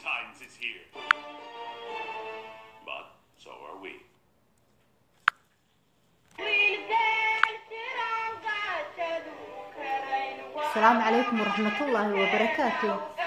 Valentine's is here. But so are we. asalaamu calaykum waraxmat ullaahi wabarakaatu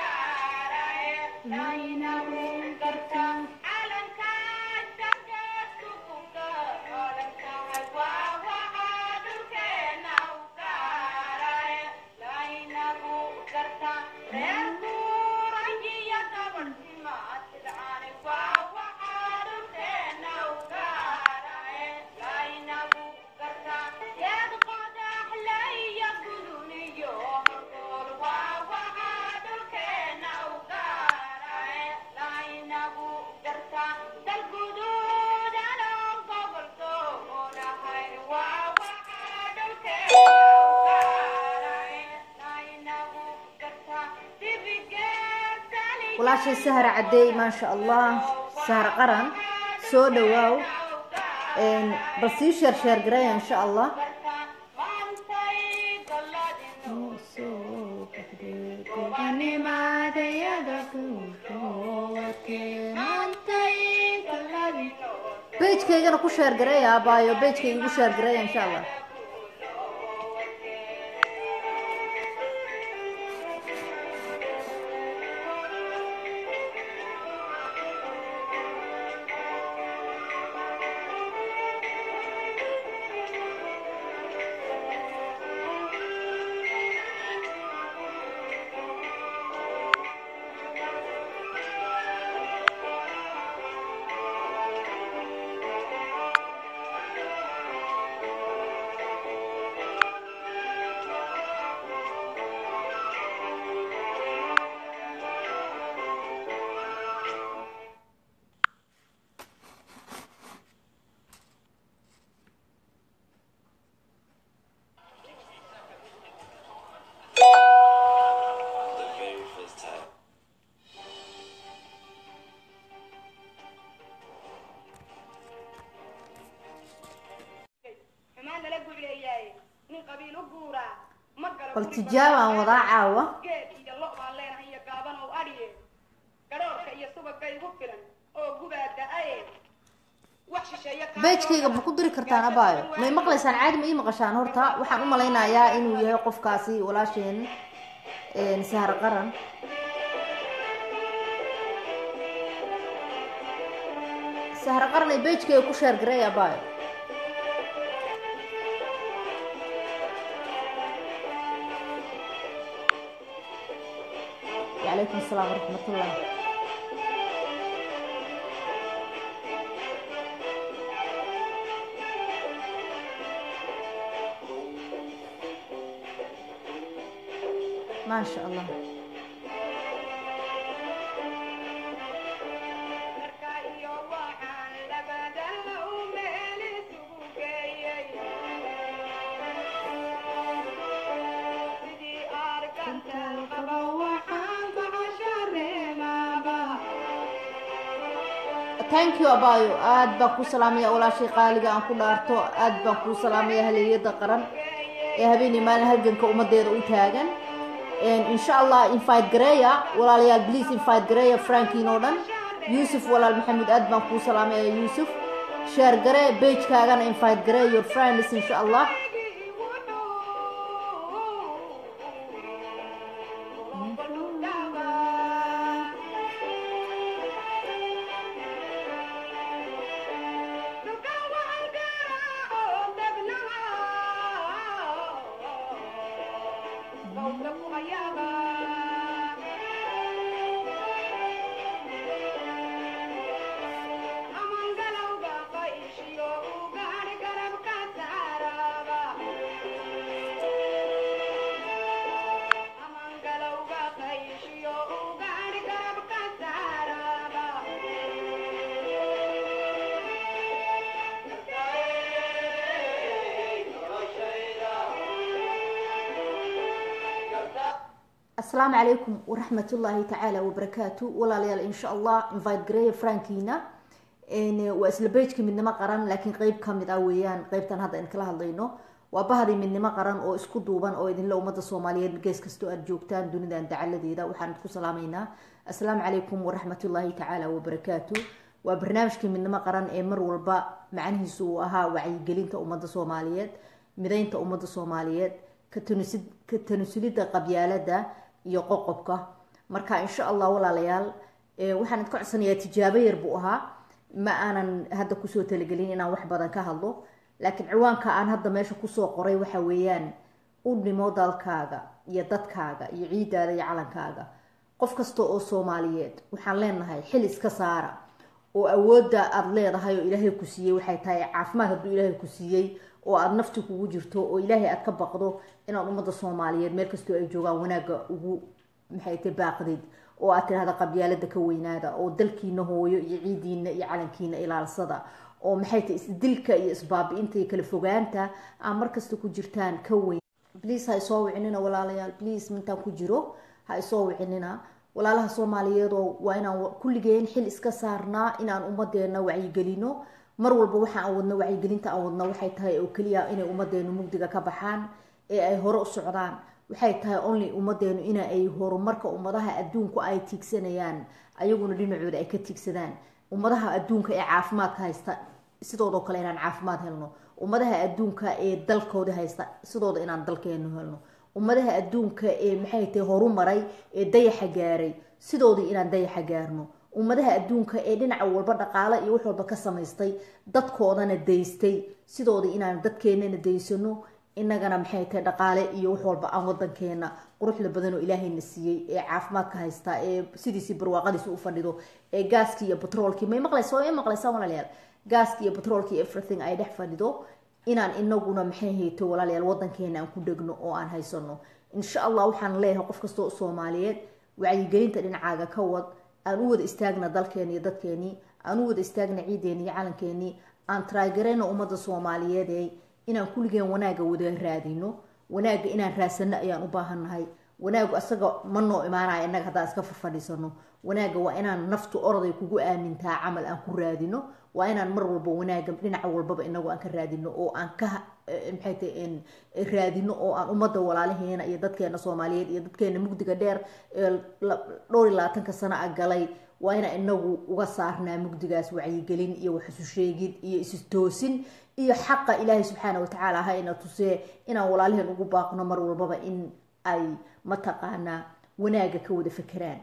walaashay sahar cadeey maasha allah sahar qaran soo dhawaaw bal sii sheer sheer garaya insha allah bejkaygana ku sheer garaya abaayo bejkayga igu sheer garaya insha allah the very first time. xumaan lala gucleeyaay nin qabiil u guuraa ma galo bal tijaabaan wadaa caawa geed iyo lo baan leenahay iyo gaaban oo adhiye gadhoorka iyo subagga igu filan oo gubaa da-aye wax shisheeye kaa bejkayga ma ku diri kartaan abaayo may maqlaysaan caadi ma ii maqashaan horta waxaan u malaynayaa inuu yahay qofkaasi walaasheen sahar qaran sahar qaran ay bejkayga ku sheer garay abaayo وعليكم السلام ورحمة الله ما شاء الله marka iyo waxaan labadan low meel isugu geeyey sidii arkantan qaba waxaan gocoshareemaaba thank you abaayo aad baan kuu salaamaya walaashay qaaliga aan ku dhaarto aad baan kuu salaamaya haliyada qaran ee habeenii maalin halganka ummadeeda u taagan insha allah invite gareeya walaalayaal please invite gareeya frankiin oo dhan yuusuf walaal maxamed aad baan kuu salaamaya yuusuf sheer garee bejkaagana invite garee your friends insha allah asalaamu calaykum waraxmat ullaahi tacaala wabarakaatu walaalayaal insha allah invite gareeya frankiina waa isla bejka midnimo qaran laakiin qeyb kamid ah weeyaan qeybtan hadda in kala hadlayno waa bahdi midnimo qaran oo isku duuban oo idinla ummada soomaaliyeed gees kastoo aad joogtaan dunidan dacaladeeda waxaan ku salaamaynaa assalaamu calaykum waraxmatullaahi tacaala wabarakaatu waa barnaamijkii midnimo qaran ee mar walba macnihiisu uu ahaa wacyigelinta ummadda soomaaliyeed mideynta ummadda soomaaliyeed ka tanusulidda qabyaalada iyo qoqobka marka insha allah walaalayaal waxaan idka codsanayaa tijaabo yar buu ahaa ma aanan hadda kusoo talagelin inaan wax badan ka hadlo laakiin ciwaanka aan hadda meesha kusoo qoray waxa weeyaan u dhimo dalkaaga iyo dadkaaga iyo ciidaada iyo calankaaga qof kasta oo soomaaliyeed waxaan leenahay xil iska saara oo awoodda aada leedahay oo ilaahay ku siiyey waxay tahay caafimaad hadduu ilaahay ku siiyey oo aada nafti kugu jirto oo ilaahay aada ka baqdo inaad ummadda soomaaliyeed meel kastoo ay joogaan wanaagga ugu maxay ta baaqdid oo aad tirahda qabyaalada ka weynaada oo dalkiina hooyo iyo ciidiina iyo calankiina ilaalsada oo maxay tahay isdilka iyo isbaabi-inta iyo kala fogaanta aa markasta ku jirtaan ka weyn bliase ha isoo wicinina walaalayaal bliase mintaan ku jiro ha isoo wicinina walaalaha soomaaliyeedoo waa inaan kulligeen xil iska saarnaa inaan ummadeena wacyigelino mar walba waxa aan wadno wacyigelinta aan wadno waxay tahay oo keliya inay ummadeenu mugdiga ka baxaan ee ay hore u socdaan waxay tahay only ummadeenu in ay horumarka ummadaha adduunku ay tiigsanayaan ayaguna dhinacooda ay ka tiigsadaan ummadaha adduunka ee caafimaadka haysta sidoodoo kale inaan caafimaad helno ummadaha adduunka ee dalkooda haysta sidooda inaan dalkeenu helno ummadaha adduunka ee maxay tahay horumaray ee dayaxa gaaray sidoodii inaan dayaxa gaarno ummadaha adduunka ee dhinaca walba dhaqaale iyo wax walba ka samaystay dadkoodana daystay sidoodii inaan dadkeenana daysano inagana maxay tahay dhaqaale iyo wax walba aan wadankeena quruxda badanoo ilaahayna siiyey ee caafimaadka haysta ee sidiisii barwaaqadiisi u fadhido ee gaaskii iyo batroolkii may maqlaysa may maqlaysaa walaalayaal gaaskii iyo batroolkii everything ay dhex fadhido inaan inaguna maxay hayto walaalayaal wadankeena aan ku dhegno oo aan haysano insha allah waxaan leeyahay qof kastoo soomaaliyeed wacyigelinta dhinacaaga ka wad aan u wada istaagna dalkeeni iyo dadkeenii aan u wada istaagna ciideeni iyo calankeenii aan taragarayna ummadda soomaaliyeed inaan kulligeen wanaagga wada raadino wanaagga inaan raadsano ayaan u baahannahay wanaaggu asaga ma noo imaanaya innaga haddaan iska farfadhiisano wanaagga waa inaan naftu oroday kugu aamintaa camal aan ku raadino waa inaan mar walba wanaagga dhinaca walbaba inagu aan ka raadino oo aan ka maxay tahay raadino oo aan ummadda walaalaheena iyo dadkeena soomaaliyeed iyo dadkeena mugdiga dheer ee dhowr iyo labaatanka sano a galay waa inaan inagu uga saarnaa mugdigaas wacyigelin iyo wax isu sheegid iyo istoosin iyo xaqa ilaahay subxaana watacaala ha ina tusee inaan walaalaheen ugu baaqno mar walbaba in ay mataqaanaa wanaagga ka wada fekeraan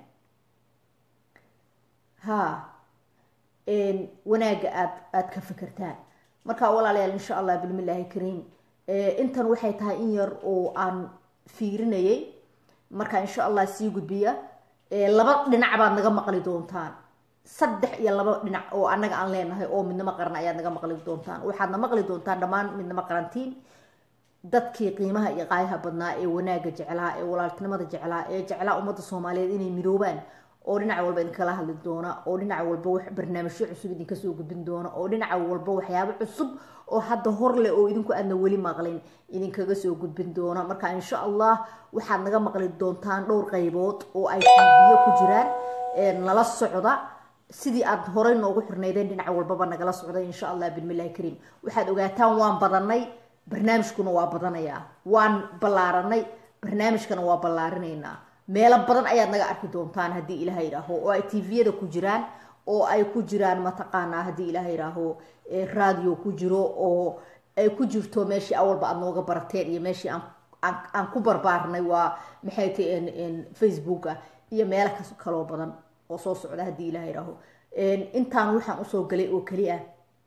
ha wanaagga aad aada ka fekertaan marka walaalayaal insha allah bilmillaahi kariim intan waxay tahay in yar oo aan fiirinayay marka insha allah sii gudbiya laba dhinac baad naga maqli doontaan saddex iyo laba dhinac oo annaga aan leenahay oo midnimo qaran ayaad naga maqli doontaan waxaadna maqli doontaan dhammaan midnimo qarantiin dadkii qiimaha iyo qaayaha badnaa ee wanaagga jeclaa ee walaaltinimada jeclaa ee jeclaa ummadda soomaaliyeed inay midoobaan oo dhinaca walba idinkala hadli doona oo dhinaca walba wax barnaamijyo cusub idinka soo gudbin doona oo dhinaca walba waxyaabo cusub oo hadda hor leh oo idinku aadna weli maqlin idinkaga soo gudbin doona marka insha allah waxaad naga maqli doontaan dhowr qaybood oo ay tiibiyo ku jiraan nala socda sidii aad horey noogu xirnaydeen dhinaca walbaba nagala socday insha allah bismillahi kariim waxaad ogaataan waan badanay barnaamijkuna waa badanayaa waan ballaaranay barnaamijkana waa ballaarinaynaa meelo badan ayaad naga arki doontaan haddii ilaha yidhaaho oo ay tviyada ku jiraan oo ay ku jiraan mataqaanaa haddii ilaha yidhaaho radio ku jiro oo ay ku jirto meeshii awalba aad nooga barateen iyo meeshii aan ku barbaarnay waa maxay tahay facebooka iyo meelo kaloo badan oo soo socda haddii ilaha yidhaaho intaan waxaan usoo galay oo keli ah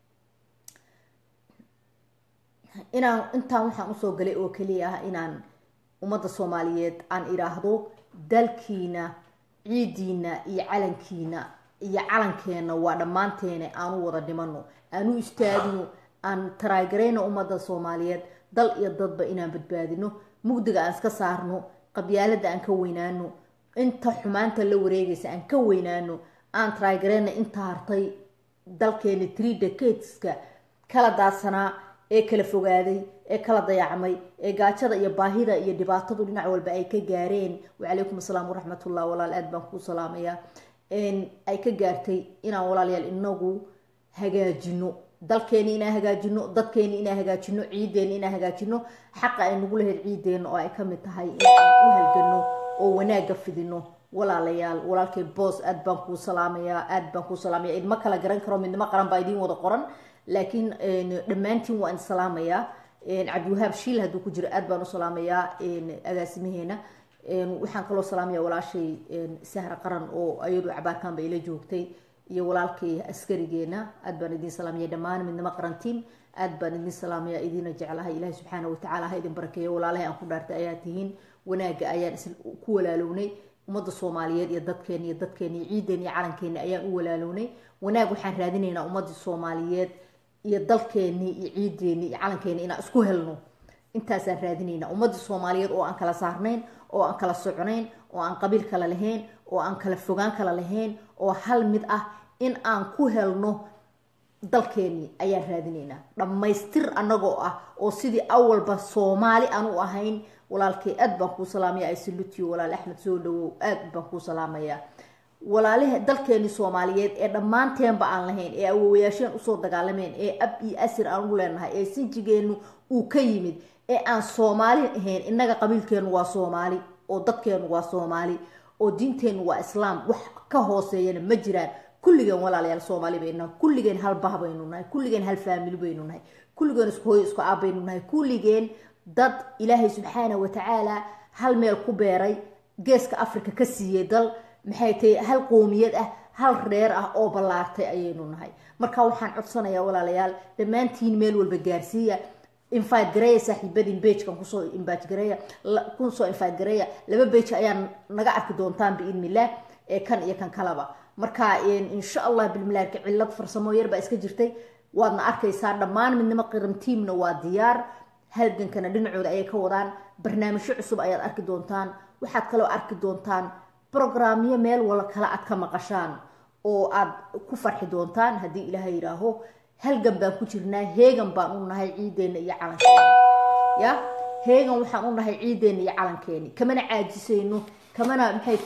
inaan intaan waxaan usoo galay oo keliya ah inaan ummadda soomaaliyeed aan idhaahdo dalkiina ciidiina iyo calankiina iyo calankeena waa dhammaanteena aanu wada dhimano aan u istaagno aan taraagarayno ummadda soomaaliyeed dal iyo dadba inaan badbaadino mugdiga aan iska saarno qabyaalada aan ka weynaano inta xumaanta la wareegaysa aan ka weynaano aan taraagarayna inta hartay dalkeena tree decadeska kala daadsanaa ee kala fogaaday ee kala dayacmay ee gaajada iyo baahida iyo dhibaatadu dhinac walba ay ka gaareen wacalaykum asalaam waraxmatullah walaal aad baan kuu salaamayaa ay ka gaartay inaan walaalayaal inagu hagaajino dalkeeni inaan hagaajino dadkeeni inaan hagaajino ciideeni inaan hagaajino xaqa ay nagu lahayd ciideena oo ay kamid tahay inaan u halgano oo wanaagga fidino walaalayaal walaalkay boos aad baan kuu salaamayaa aad baan kuu salaamaya idma kala garan karo midnimo qaran baa idiin wada qoran laakiin dhammaantiin waan salaamayaa cabdiwahaab shiil hadduu ku jiro aad baan u salaamayaa agaasimaheena waxaan kaloo salaamaya walaashay sahra qaran oo ayadu cabaarkan ba ila joogtay iyo walaalkay askarigeena aad baan idin salaamaya dhammaan midnimo qaran tiam aad baan idin salaamaya idiina jeclahay ilaahi subxaana watacaala ha idin barakeeyo walaalahay aan ku dhaartay ayaa tihiin wanaaga ayaan is ku walaalownay ummadda soomaaliyeed iyo dadkeena iyo dadkeena iyo ciideena iyo calankeena ayaan u walaalownay wanaag waxaan raadinaynaa ummadii soomaaliyeed iyo dalkeenii iyo ciideeni iyo calankeena inaan isku helno intaasaan raadinaynaa ummadii soomaaliyeed oo aan kala saarnayn oo aan kala soconayn oo aan qabiil kala lahayn oo aan kala fogaan kala lahayn oo hal mid ah in aan ku helno dalkeenii ayaan raadinaynaa dhammaystir annagoo ah oo sidii awalba soomaali aan u ahayn walaalkay aad baan kuu salaamaya isalutiyo walaal axmed soo dhawow aad baan kuu salaamayaa walaalaha dalkeenii soomaaliyeed ee dhammaanteenba aan lahayn ee awowayaasheen usoo dagaalameen ee ab iyo asir aan ugu leenahay ee sinjigeenu uu ka yimid ee aan soomaali ahayn innaga qabiilkeenu waa soomaali oo dadkeenu waa soomaali oo diinteennu waa islaam wax ka hooseeyana ma jiraan kulligeen walaalayaal soomaali baynu nahay kulligeen hal bah baynu nahay kulligeen hal faamili baynu nahay kulligeen isku hooyo isku aab baynu nahay kulligeen dad ilaahay subxaana watacaala hal meel ku beeray geeska africa ka siiyey dal maxay tahay hal qoomiyad ah hal reer ah oo ballaartay ayaynu nahay marka waxaan codsanayaa walaalayaal dhammaantiin meel walba gaarsiiya invite gareeya saaxiibadiin beejkan kusoo invite gareeya kusoo invite gareeya laba beej ayaa naga arki doontaan biidnillah ee kan iyo kan kalaba marka insha allah bilmilaarka cillad farsamo yar baa iska jirtay waadna arkaysaa dhammaan midnimo qiran tiamna waa diyaar halgankana dhinacooda ayay ka wadaan barnaamijyo cusub ayaad arki doontaan waxaad kaloo arki doontaan brograamyo meel wala kale aad ka maqashaan oo aad ku farxi doontaan haddii ilaahay yidhaaho halgan baan ku jirnaa heegan baan u nahay ciideena iyo calankeena ya heegan waxaan u nahay ciideena iyo calankeeni kamana caajisayno kamana maxay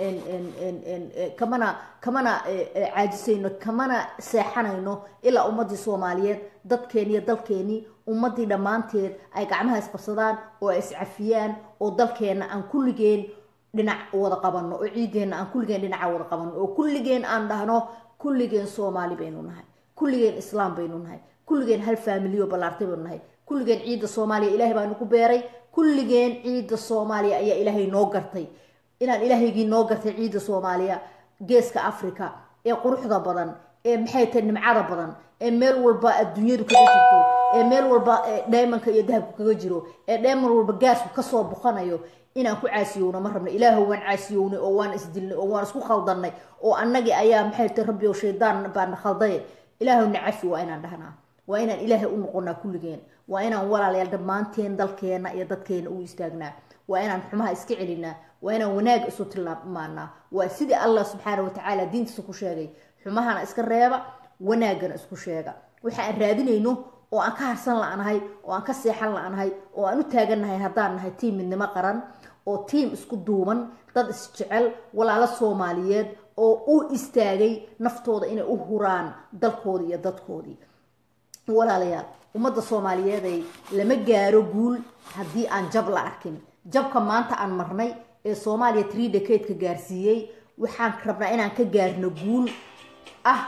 ta kamana kamana caajisayno kamana seexanayno ilaa ummadii soomaaliyeed dadkeeni iyo dalkeeni ummadii dhammaanteed ay gacmaha isqabsadaan oo ay iscafiyaan oo dalkeena aan kulligeen dhinac wada qabano oo ciideena aan kulligeen dhinaca wada qabano oo kulligeen aan dhahno kulligeen soomaali baynu nahay kulligeen islaam baynu nahay kulligeen hal faamiliyo ballaartay baynu nahay kulligeen ciidda soomaaliya ilaahay baanu ku beeray kulligeen ciidda soomaaliya ayaa ilaahay noo gartay inaan ilaahaygii noo gartay ciidda soomaaliya geeska africa ee quruxda badan ee maxay tahay nimcada badan ee meel walba adduunyadu kaga jirto ee meel walba dhaymanka iyo dahabku kaga jiro ee dhayman walba gaasku kasoo buqanayo inaan ku caasiyowno ma rabna ilaahu waan caasiyownay oo waan isdilnay oo waan isku khaldannay oo annagii ayaa maxay tahay rabbi oo shaydaan baana khaldaye ilaahu nacafi waa inaan dhahnaa waa inaan ilaahay u noqonaa kulligeen waa inaan walaalayaal dhammaanteen dalkeena iyo dadkeena u istaagnaa waa inaan xumaha iska celinaa waa inaan wanaag isu tilmaanaa waa sidii allah subxaana watacaala diintiisa ku sheegay xumahana iska reeba wanaagana isku sheega waxa aan raadinayno oo aan ka harsan la-nahay oo aan ka seexan la-nahay oo aan u taagannahay haddaan nahay tiim midnimo qaran oo tiim isku duuban dad isjecel walaalo soomaaliyeed oo u istaagay naftooda inay u huraan dalkoodii iyo dadkoodii walaalayaal ummadda soomaaliyeeday lama gaaro guul haddii aan jab la arkin jabka maanta aan marnay ee soomaaliya tree decadeka gaarsiiyey waxaan rabnaa inaan ka gaarno guul ah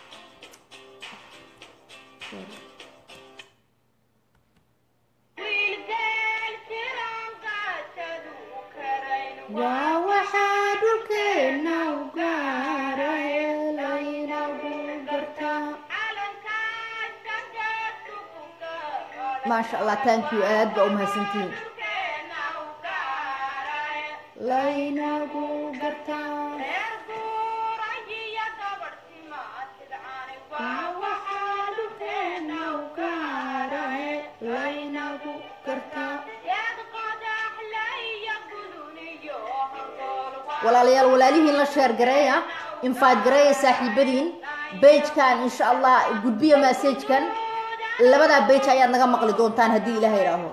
waa waxaa dhulkeena u gaaray laynagu gartaa maasha allah thank you aad baa umahadsantihiin laynagu gartaa waa waxaa dhulkeena u gaaray laynagu gartaa walaalayaal walaalihiin la sheer gareeya infaad gareeya saaxiibadiin bejkan insha allah gudbiya massajkan labadaa bej ayaad naga maqli doontaan haddii ilaha idhaaho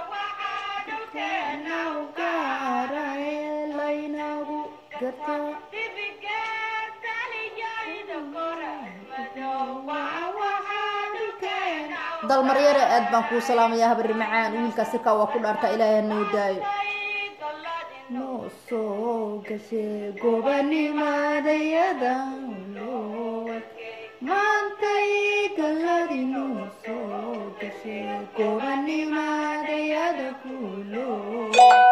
dalmaryare aad baan kuu salaamaya habari macaan wiilkaas sirkaa waa ku dhaartaa ilaahay hanoo daayo noo soo gashe gobanimadayada loo maantay galadi noo soo gashe gobanimadayada ku loo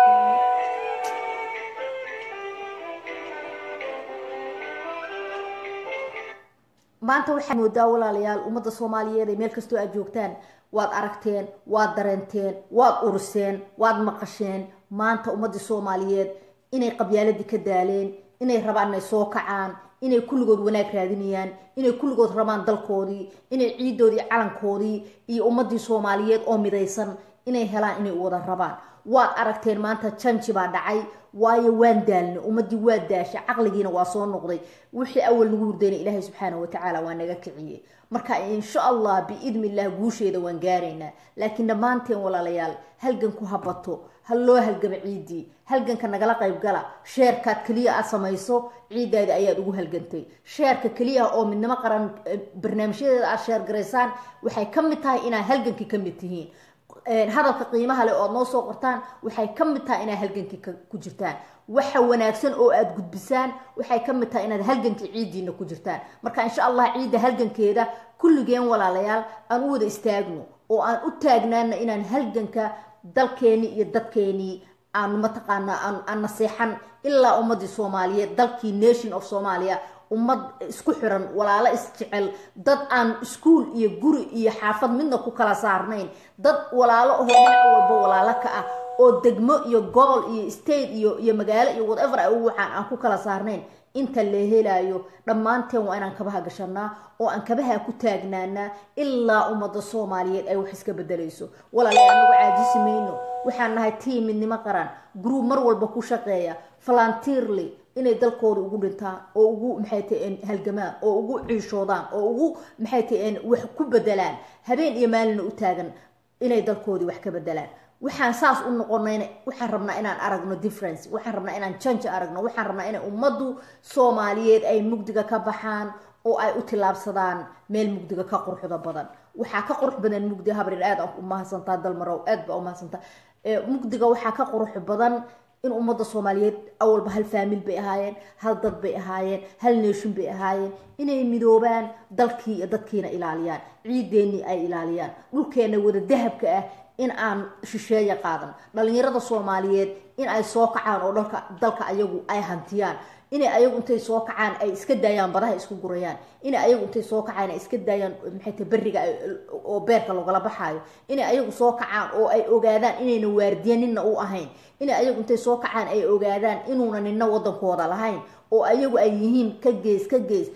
maanta waxaad moodaa walaalayaal ummadda soomaaliyeed ee meel kastoo aad joogtaan waad aragteen waad dareenteen waad uruseen waad maqasheen maanta ummaddii soomaaliyeed inay qabyaaladii ka daaleen inay rabaan inay soo kacaan inay kulligood wanaag raadinayaan inay kulligood rabaan dalkoodii inay ciidoodii calankoodii iyo ummadii soomaaliyeed oo midaysan inay helaan inay wada rabaan waad aragteen maanta janji baa dhacay waayo waan daalnay ummadii waa daashay caqligiina waa soo noqday wixii awal nagu hurdayna ilaahay subxaana watacaala waa naga kiciyey marka insha allah biidni illah guusheeda waan gaaraynaa laakiin dhammaanteen walaalayaal halgan ku habato ha loo halgama ciidii halganka nagala qayb gala sheerkaad keliya aad samayso ciidaada ayaad ugu halgantay sheerka keliya oo midnimo qaran barnaamijyadeeda aad sheergaraysaan waxay ka mid tahay inaad halgankii ka mid tihiin hadalka qiimaha leh oad noo soo qortaan waxay ka mid tahay inaad halgankii ku jirtaan waxa wanaagsan oo aad gudbisaan waxay ka mid tahay inaad halgankii ciidiina ku jirtaan marka insha allah ciidda halgankeeda kulligeen walaalayaal aan u wada istaagno oo aan u taagnaana inaan halganka dalkeenii iyo dadkeenii aan mataqaanaa aan naseexan ilaa ummadii soomaaliyeed dalkii nation of somalia ummad isku xiran walaalo isjecel dad aan iskuol iyo guri iyo xaafad midna ku kala saarnayn dad walaalo ahoo dhinac walba walaalo ka ah oo degmo iyo gobol iyo state iyo iyo magaalo iyo whatever ay ugu waxaan aan ku kala saarnayn inta la helayo dhammaanteen waa inaan kabaha gashanaa oo aan kabaha ku taagnaanaa ilaa ummadda soomaaliyeed ay wax iska bedelayso walaalayaal anagu caajisi mayno waxaan nahay tii midnimo qaran group mar walba ku shaqeeya falantiirly inay dalkooda ugu dhintaan oo ugu maxay tahen halgamaan oo ugu ciishoodaan oo ugu maxay tahen wax ku bedelaan habeen iyo maalina u taagan inay dalkoodii wax ka bedelaan waxaan saas u noqonayna waxaan rabnaa inaan aragno difference waxaan rabnaa inaan janji aragno waxaan rabnaa inay ummaddu soomaaliyeed ay mugdiga ka baxaan oo ay u tillaabsadaan meel mugdiga ka quruxda badan waxaa ka qurux badan mugdi habrin aad u mahadsantaa dalmarow aad baa u mahadsantaa mugdiga waxaa ka qurux badan in ummadda soomaaliyeed awalba hal faamil bay ahaayeen hal dad bay ahaayeen hal neeshin bay ahaayeen inay midoobaan dalkii iyo dadkiina ilaaliyaan ciideennii ay ilaaliyaan dhulkeenna wada dahabka ah in aan shisheeya qaadan dhalinyarada soomaaliyeed in ay soo kacaan oo dhalka dalka ayagu ay hantiyaan inay ayagu intay soo kacaan ay iska daayaan badaha isku gurayaan inay ayagu intay soo kacaan ay iska daayaan maxay tahay berriga oo beerka logala baxaayo inay ayagu soo kacaan oo ay ogaadaan inayna waardiya nina u ahayn inay ayagu intay soo kacaan ay ogaadaan inuuna nina wadankooda lahayn oo ayagu ay yihiin ka gees ka gees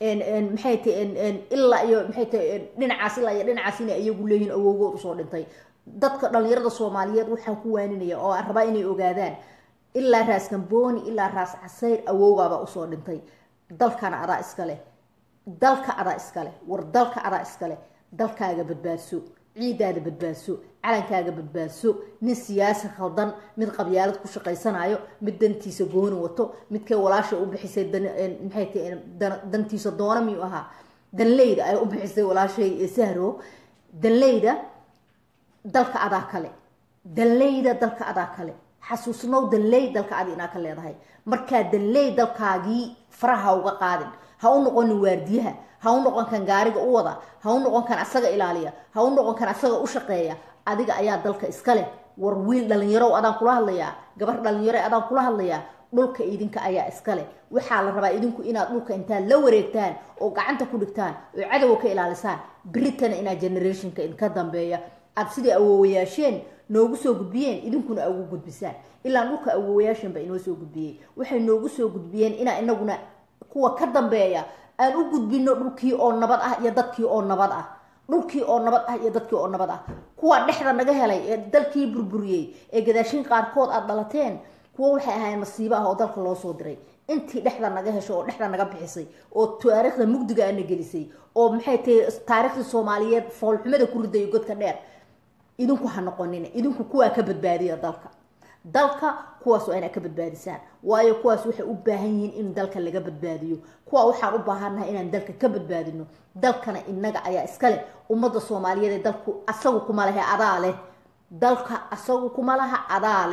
maxay tahay ilaa iyo maxay tahay dhinacaas ilaa iyo dhinacaas inay ayagu leeyihiin awowgood usoo dhintay dadka dhalinyarada soomaaliyeed waxaan ku waaninaya oo aan rabaa inay ogaadaan ilaa raas gambooni ilaa raas casayr awowgaabaa usoo dhintay dalkana adaa iskale dalka adaa iskale war dalka adaa iskale dalkaaga badbaadso ciidaada badbaadso calankaaga badbaadso nin siyaasi khaldan mid qabyaalad ku shaqaysanayo mid dantiisa gooni wato midkay walaasha u bixisay maxay tahay dantiisa doona miyuu ahaa danleyda ay u bixisay walaashay sahro danleyda dalka adaa kale danleyda dalka adaa kale xasuusnow danley dalka adi inaa ka leedahay markaa danley dalkaagii faraha ha uga qaadin ha u noqonin waardiyaha ha u noqon kan gaariga u wada ha u noqon kan asaga ilaaliya ha u noqon kan asaga u shaqeeya adiga ayaa dalka iska leh war wiil dhalinyarow adaan kula hadlayaa gabar dhalinyaro adaan kula hadlayaa dhulka idinka ayaa iska leh waxaa la rabaa idinku inaad dhulka intaad la wareegtaan oo gacanta ku dhigtaan oo cadowga ka ilaalisaan britana inaad generationka idinka dambeeya aad sidai awoowayaasheen noogu soo gudbiyeen idinkuna ugu gudbisaan ilaa dhulka awoowayaashan ba inoo soo gudbiyey waxay noogu soo gudbiyeen inaa inaguna kuwa ka dambeeya aan u gudbino dhulkii oo nabad ah iyo dadkii oo nabad ah dhulkii oo nabad ah iyo dadkii oo nabad ah kuwa dhexda naga helay ee dalkii burburiyey ee gadaashin qaarkood aad dhalateen kuwa waxay ahaayeen masiibo ah oo dalka loo soo diray intii dhexda naga hesho oo dhexda naga bixisay oo taariikhda mugdiga ana gelisay oo maxay tahay taariikhdii soomaaliyeed foolxumada ku ridayo godka dheer idinku ha noqonina idinku kuwaa ka badbaadiya dalka dalka kuwaas waa inaa ka badbaadisaan waayo kuwaas waxay u baahan yihiin in dalka laga badbaadiyo kuwa waxaan u baahannahay inaan dalka ka badbaadino dalkana inaga ayaa iska leh ummadda soomaaliyeed ee dalku asagu kuma lehe adaa leh dalka asagu kuma laha adaa leh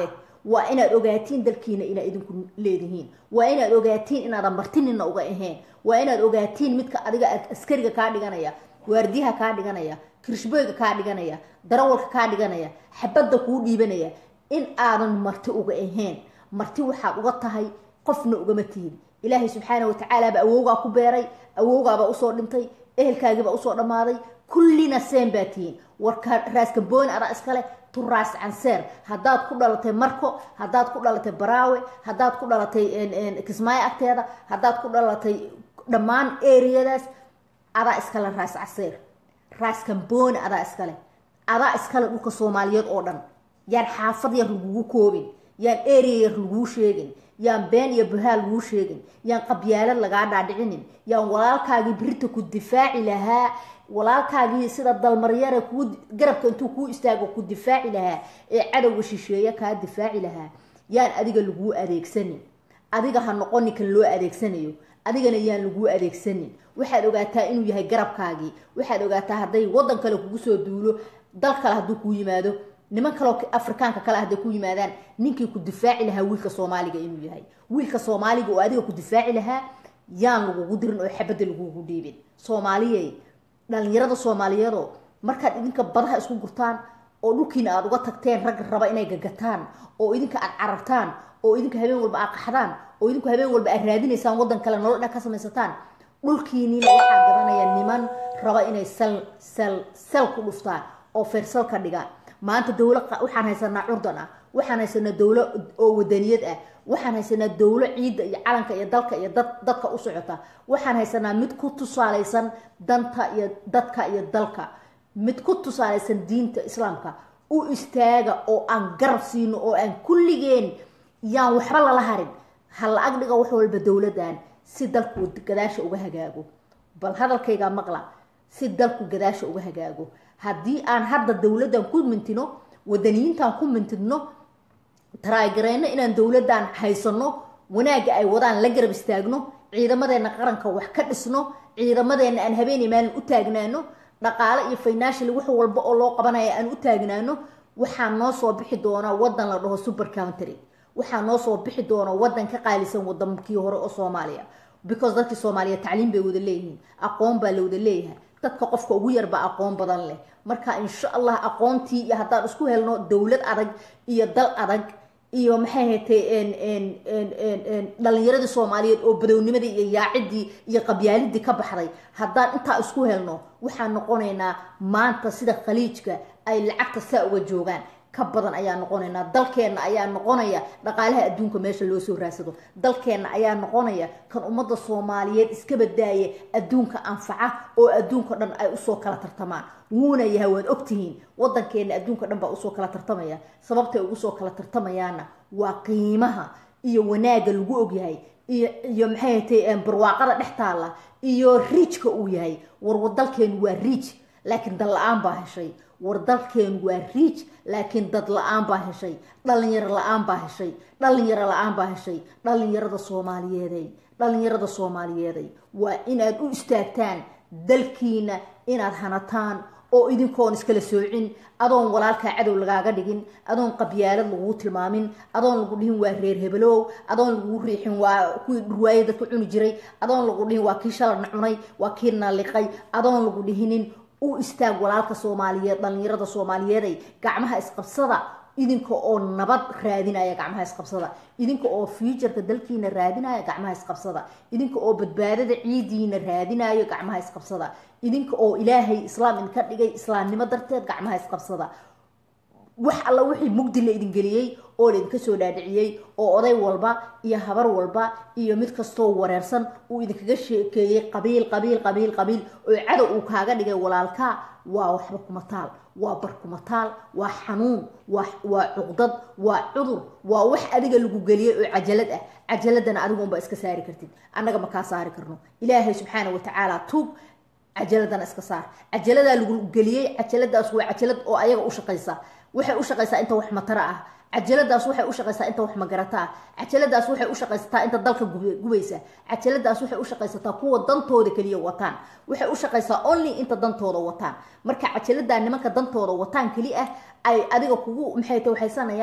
waa inaad ogaatiin dalkiina inaad idinku leedihiin waa inaad ogaatiin inaadan martinina uga ahayn waa inaad ogaatiin midka adiga askariga kaa dhiganaya waardiyaha kaa dhiganaya kirishboyga kaa dhiganaya darawalka kaa dhiganaya xabadda kuu dhiibanaya in aadan marti uga ahayn marti waxaad uga tahay qofna ugama tihid ilaahay subxaana watacaalaaba awowgaa ku beeray awowgaabaa usoo dhintay ehelkaagiibaa usoo dhammaaday kullina seen baa tihiin warka raaskambooni adaa iskale turaas canseer haddaad ku dhalatay marko haddaad ku dhalatay baraawe haddaad ku dhalatay kismaayo agteeda haddaad ku dhalatay dhammaan eriyadaas adaa iskale raas canseer raas kambooni adaa iskale adaa iskale dhulka soomaaliyeed oo dhan yaan xaafad yar lagugu koobin yaan area yar laguu sheegin yaan been iyo buhaal laguu sheegin yaan qabyaalad lagaa dhaadhicinin yaan walaalkaagii birita ku difaaci lahaa walaalkaagii sida dalmaryare kuu garabka intuu kuu istaago ku difaaci lahaa ee cadowga shisheeye kaa difaaci lahaa yaan adiga laguu adeegsanin adiga ha noqonin kan loo adeegsanayo adigana yaan laguu adeegsanin waxaad ogaataa inuu yahay garabkaagii waxaad ogaataa hadday wadan kale kugu soo duulo dal kale hadduu kuu yimaado niman kaleo afrikaanka kale hadday ku yimaadaan ninkii ku difaaci lahaa wiilka soomaaliga inuu yahay wiilka soomaaliga oo adiga ku difaaci lahaa yaan lagugu dirin oo xabadda lagugu dhiibin soomaaliyey dhalinyarada soomaaliyeedoo markaad idinka badaha isku gurtaan oo dhulkiina aada uga tagteen ragga raba inay gagataan oo idinka aad carartaan oo idinka habeen walba aad qaxdaan oo idinku habeen walba aad raadinaysaan waddan kale nolol dhan ka samaysataan dhulkiiniina waxaa garanaya niman raba inay sal sal sal ku dhuftaan oo feersal ka dhigaan maanta dowlo waxaan haysanaa curdan ah waxaan haysanaa dowlo oo wadaniyad ah waxaan haysanaa dowlo ciidda iyo calanka iyo dalka iyo dad dadka u socota waxaan haysanaa mid ku tusaalaysan danta iyo dadka iyo dalka mid ku tusaalaysan diinta islaamka u istaaga oo aan garab siino oo aan kulligeen yaan waxba lala harin ha la ag dhiga wax walba dowladan si dalku gadaasha uga hagaago bal hadalkaygaa maqla si dalku gadaasha uga hagaago haddii aan hadda dowladdan ku mintino wadaniyiintan ku mintidno taraagareyno inaan dowladdan haysano wanaagga ay wadaan la garab istaagno ciidamadeena qaranka wax ka dhisno ciidamadeena aan habeenay maalin u taagnaano dhaqaale iyo financial wax walba oo loo qabanaya aan u taagnaano waxaa noo soo bixi doona wadan la dhaho super country waxaa noo soo bixi doona wadan ka qaalisan wadankii hore oo soomaaliya because dadkii soomaaliya tacliim bay wada leeyihiin aqoon baa la wada leeyahay dadka qofka ugu yarba aqoon badan leh marka insha allah aqoontii iyo haddaan isku helno dowlad adag iyo dal adag iyo maxay hatay dhalinyaradii soomaaliyeed oo badownimadii iyo yaacidii iyo qabyaalidii ka baxday haddaan intaa isku helno waxaan noqonaynaa maanta sida khaliijka ay lacagta saa uga joogaan ka badan ayaa noqonaynaa dalkeenna ayaa noqonaya dhaqaalaha adduunka meesha loo soo raadsado dalkeenna ayaa noqonaya kan ummadda soomaaliyeed iska badaaya adduunka anfaca oo adduunka dhan ay usoo kala tartamaan wuuna yahay waad ogtihiin wadankeenna adduunka dhan baa usoo kala tartamaya sababtay ugu soo kala tartamayaana waa qiimaha iyo wanaagga lagu ogyahay iyo iyo maxay hatay barwaaqada dhex taalla iyo riijka uu yahay war dalkeenu waa riij laakiin dal la-aan baa heshay war dalkeenu waa riij laakiin dad la-aan baa heshay dhalinyaro la-aan baa heshay dhalinyaro la-aan baa heshay dhalinyarada soomaaliyeeday dhalinyarada soomaaliyeeday waa inaad u istaagtaan dalkiina inaad hanataan oo idinkoon iskala soocin adoon walaalkaa cadow lagaaga dhigin adoon qabyaalad laguu tilmaamin adoon lagu dhihin waa reer hebelow adoon lagu riixin waa kuwii dhurwaaye dadka cuni jiray adoon lagu dhihin waa kii shaladna cunay waa kii naliqay adoon lagu dhihinin u istaag walaalka soomaaliyeed dhalinyarada soomaaliyeeday gacmaha isqabsada idinka oo nabad raadinaya gacmaha isqabsada idinka oo fuuturka dalkiina raadinaya gacmaha isqabsada idinka oo badbaadada ciidiina raadinayo gacmaha isqabsada idinka oo ilaahay islaam idinka dhigay islaamnimo darteed gacmaha isqabsada wax alla wixii mugdi la idin geliyey oo la idinka soo dhaadhiciyey oo oday walba iyo habar walba iyo mid kastoo wareersan uu idinkaga sheekeeyey qabiil qabiil qabiil qabiil oo cadow uu kaaga dhigay walaalkaa waa waxba kuma taal waa bar kuma taal waa xanuun waa cuqdad waa cudur waa wax adiga lagu geliyey oo cajalad ah cajaladana adigunba iska saari kartid annaga ma kaa saari karno ilaahay subxaana watacaala tuug cajaladana iska saar cajaladaa lagu geliyey cajaladaas waa cajalad oo ayaga u shaqaysa waxay u shaqaysaa inta wax matara ah cajaladaas waxay u shaqaysaa inta wax magarata ah cajaladaas waxay u shaqaysataa inta dalka gubaysa cajaladaas waxay u shaqaysataa kuwa dantooda keliya wataan waxay u shaqaysaa only inta dantooda wataan marka cajaladaa nimanka dantooda wataan keli ah ay adiga kugu maxay ta waxaysanayaan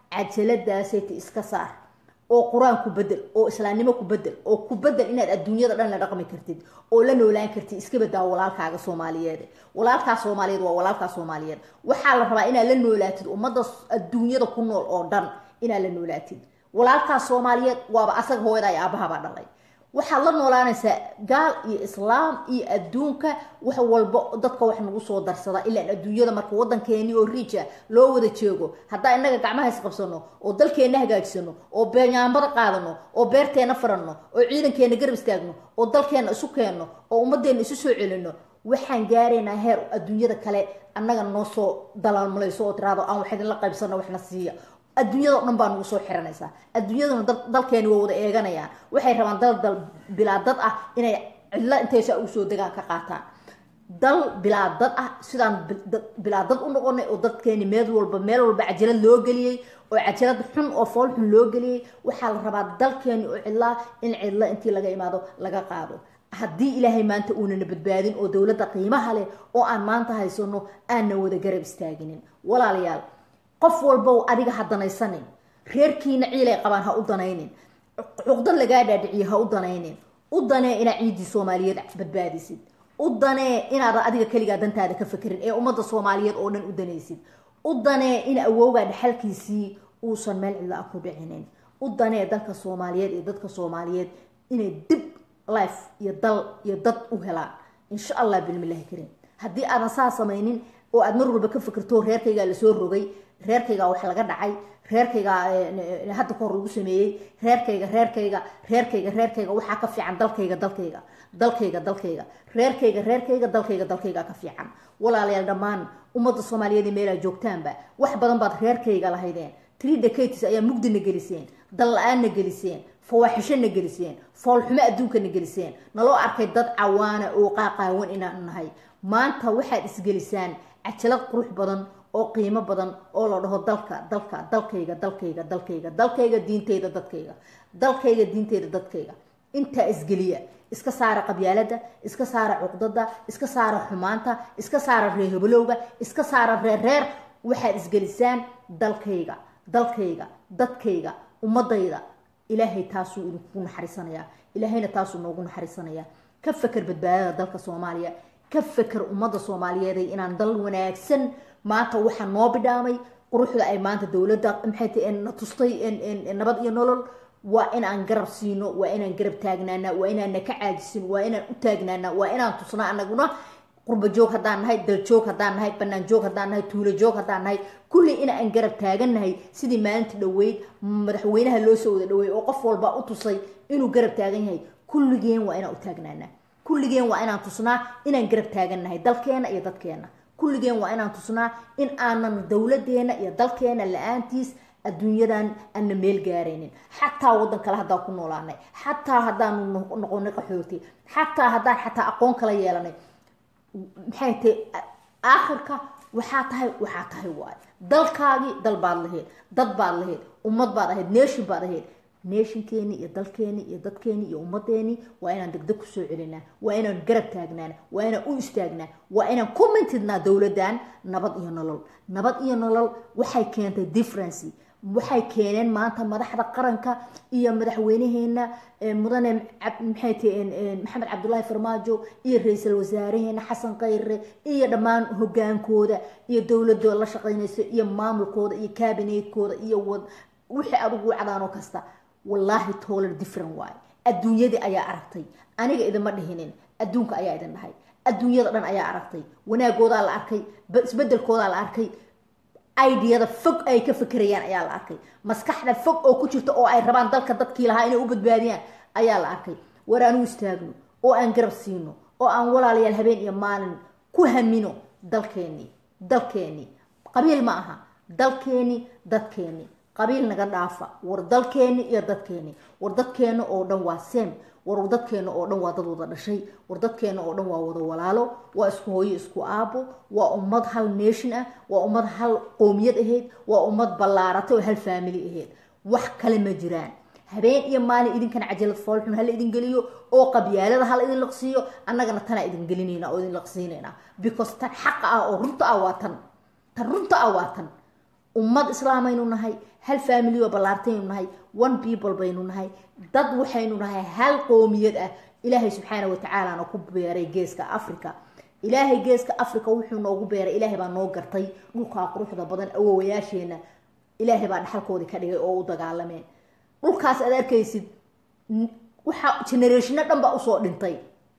cajaladaasayta iska saar oo qur-aan ku bedel oo islaamnimo ku bedel oo ku bedel inaad adduunyada dhan la dhaqmi kartid oo la noolaan kartid iska badaa walaalkaaga soomaaliyeed walaalkaa soomaaliyeed waa walaalkaa soomaaliyeed waxaa la rabaa inaad la noolaatid ummadda adduunyada ku nool oo dhan inaad la noolaatid walaalkaa soomaaliyeed waaba asaga hooyada iyo aabahabaa dhalay waxaad la noolaanaysaa gaal iyo islaam iyo adduunka wax walba dadka wax nagu soo darsada ilaan adduunyada marka wadankeeni oo riija loo wada jeego haddaa inaga gacmaha isqabsano oo dalkeenna hagaajisano oo beeyaambada qaadano oo beerteena faranno oo ciidankeena garab istaagno oo dalkeena isu keenno oo ummadeena isu soo celino waxaan gaaraynaa heer adduunyada kale annaga noo soo dalaalmalayso oo tiraado aan wax idinla qaybsano waxna siiya adduunyada o dhan baa nagu soo xiranaysaa adduunyaduna dalkeeni waa wada eeganayaan waxay rabaan dal dal bilaa dad ah inay cidlo intaysa usoo degaan ka qaataan dal bilaa dad ah sidaan bilaa dad u noqonay oo dadkeeni meel walba meel walba cajalad loo geliyey oo cajalad xun oo fool xun loo geliyey waxaa la rabaa dalkeeni oo cidlaa in cidlo intii laga imaado laga qaado haddii ilaahay maanta uunana badbaadin oo dowladda qiimaha leh oo aan maanta haysano aanna wada garab istaaginin walaalayaal qof walbow adiga ha danaysanin reerkiina ciilay qabaan ha u danaynin cuqdad lagaa dhaadhiciye ha u danaynin u danee inaad ciiddii soomaaliyeed badbaadisid u danee inaadan adiga keligaa dantaada ka fekerin ee ummadda soomaaliyeed oo dhan u danaysid u danee in awowgaa dhaxalkiisii uusan meel cidla ah ku dhicinin u danee dalka soomaaliyeed iyo dadka soomaaliyeed inay dib life iyo dal iyo dad u helaan insha allah bilmilahi karim haddii aadan saa samaynin oo aad mar walba ka fikirto reerkaygaa lasoo rogay reerkaygaa wax laga dhacay reerkaygaa hadda ka hor lagu sameeyey reerkayga reerkayga reerkayga reerkayga waxaa ka fiican dalkayga dalkayga dalkayga dalkayga reerkayga reerkayga dalkayga dalkayga ka fiican walaalayaal dhammaan ummadda soomaaliyeed ee meelaa joogtaanba wax badan baad reerkayga lahaydeen three decades ayaa mugdina geliseen dal la-aanna geliseen fawaaxishona geliseen foolxumo adduunkana geliseen naloo arkay dad cawaana oo qaaqaawan inaan nahay maanta waxaad isgelisaan cajalad qurux badan oo qiimo badan oo la dhaho dalka dalka dalkayga dalkayga dalkayga dalkayga diinteyda dadkayga dalkayga diinteyda dadkayga intaa isgeliya iska saara qabyaalada iska saara cuqdada iska saara xumaanta iska saara reehabalowga iska saara reerreer waxaad isgelisaan dalkayga dalkayga dadkayga ummadayda ilaahay taasuu idinku naxariisanayaa ilaahayna taasuu noogu naxariisanayaa ka feker badbaadada dalka soomaaliya ka feker ummadda soomaaliyeed inaan dal wanaagsan maanta waxaa noo bidhaamay quruxda ay maanta dowladda maxay tahay na tustay nabad iyo nolol waa inaan garab siino waa inaan garab taagnaana waa inaana ka caajisin waa inaan u taagnaana waa inaan tusna anaguna qurba joog haddaan nahay dal joog haddaan nahay banaan joog haddaan nahay tuulo joog haddaan nahay kulli inaan garab taagannahay sidii maalinta dhoweyd madaxweynaha loo soo wada dhaweey oo qof walba u tusay inuu garab taagan yahay kulligeen waa inaan u taagnaana kulligeen waa inaan tusnaa inaan garab taagannahay dalkeena iyo dadkeena kulligeen waa inaan tusnaa in aanan dowladeena iyo dalkeena la-aantiis adduunyadan ana meel gaaraynin xataa wadan kale haddaan ku noolaanay xataa haddaanu noqonay qaxooti xataa haddaan xataa aqoon kala yeelanay maxay tahay aakhirka waxaa tahay waxaa tahay waay dalkaagii dal baad lahayd dad baad lahayd ummad baad ahayd nation baad ahayd neeshinkeeni iyo dalkeeni iyo dadkeeni iyo ummadeeni waa inaan degdeg kusoo celinaa waa inaan garab taagnaana waa inaan u istaagnaa waa inaan ku mintidnaa dowladan nabad iyo nolol nabad iyo nolol waxay keentay differency waxay keeneen maanta madaxda qaranka iyo madaxweynaheena mudane maxay tahay maxamed cabdulaahi farmaajo iyo ra-iisul wasaareheena xasan khayre iyo dhammaan hogaankooda iyo dowladooda la shaqeynaysa iyo maamulkooda iyo kabinetkooda iyo wixii adugu wacdaanoo kasta wallaahi toolar different waaye adduunyadii ayaa aragtay aniga idinma dhihinin adduunka ayaa idin dhahay adduunyada dhan ayaa aragtay wanaagoodaa la arkay isbedelkoodaa la arkay idiyada fog ay ka fekerayaan ayaa la arkay maskaxda fog oo ku jirta oo ay rabaan dalka dadkii lahaa inay u badbaadiyaan ayaa la arkay war aan u istaagno oo aan garab siino oo aan walaalayaal habeen iyo maalin ku hamino dalkeenii dalkeenii qabiil ma aha dalkeenii dadkeenii qabiil naga dhaafa war dalkeeni iyo dadkeeni war dadkeena oo dhan waa sem war dadkeena oo dhan waa dad wada dhashay war dadkeena oo dhan waa wada walaalo waa isku hooyo isku aabo waa ummad hal nation ah waa ummad hal qoomiyad ahayd waa ummad ballaaratay oo hal faamily ahayd wax kale ma jiraan habeen iyo maalin idinkan cajalad foolxun hala idin geliyo oo qabyaalada hala idin laqsiiyo annagana tanaa idin gelinayna oo idin laqsiinayna because tan xaqa ah oo runta ah waa tan tan runta ah waa tan ummad islaamaynu nahay hal family oo ballaartaynu nahay one people baynu nahay dad waxaynu nahay hal qoomiyad ah ilaahay subxaana watacaalana ku beeray geeska africa ilaahay geeska africa wuxuu noogu beeray ilaahay baa noo gartay dhulkaa quruxda badan awowayaasheena ilaahay baa dhaxalkoodii ka dhigay oo u dagaalameen dhulkaas aad arkaysid waxaa generationa dhan baa usoo dhintay